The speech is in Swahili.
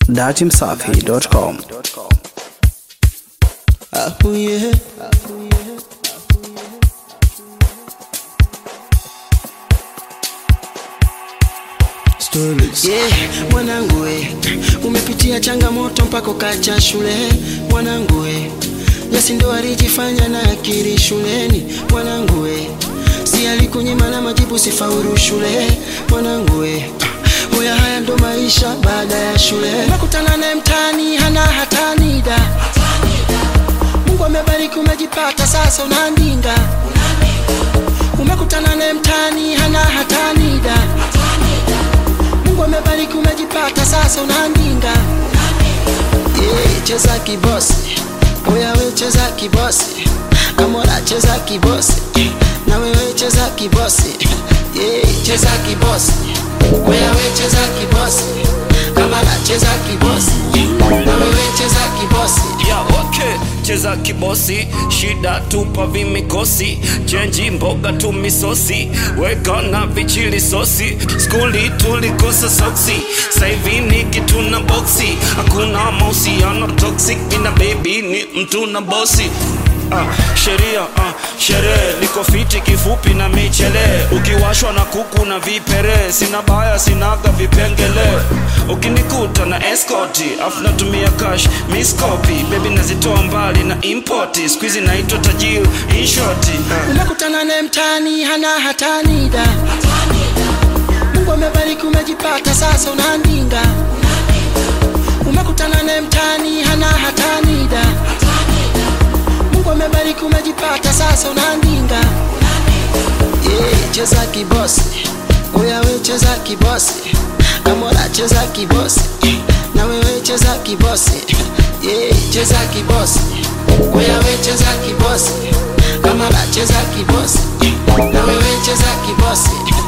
datimsafi.com. Oh yeah. Stories. Yeah, mwanangu we, umepitia changamoto mpaka ukacha shule mwanangu we, Yesi ndo alijifanya na akili shuleni mwanangu we, si alikunyima na majibu sifaulu shule mwanangu we, Oya haya ndo maisha baada ya shule, umekutana naye mtaani hana hatanida Mungu amebariki umejipata sasa unaandinga umekutana naye mtaani hana hatanida Mungu amebariki umejipata sasa unaandinga yeah, cheza kibosi oya we cheza kibosi Amora cheza kibosi na wewe cheza kibosi yeah, cheza kibosi oya we cheza kibosi Kamara cheza kibosi na wewe cheza kibosi ya okay cheza kibosi shida tupa vimikosi chenji mboga tu misosi weka na vichili sosi skuli tulikosa soksi saivi ni kitu na boksi hakuna mahusiano toxic mina baby ni mtu na bosi Ah, sheria ah, sherehe niko fiti kifupi na michele ukiwashwa na kuku na vipere sina baya sinaga vipengele ukinikuta na eskoti afu natumia cash miskopi bebi nazitoa mbali na impoti skuizi naitwa tajiri inshoti ah. umekutana naye mtaani hana hatanida Mungu amebariki umejipata sasa unaandinga umekutana naye mtaani hana hatanida Mungu amebariki umejipata sasa unaandinga yeah, cheza kibosi oya we cheza kibosi Amora cheza kibosi na wewe cheza kibosi yeah, cheza kibosi oya we cheza kibosi Kamara cheza kibosi na wewe cheza kibosi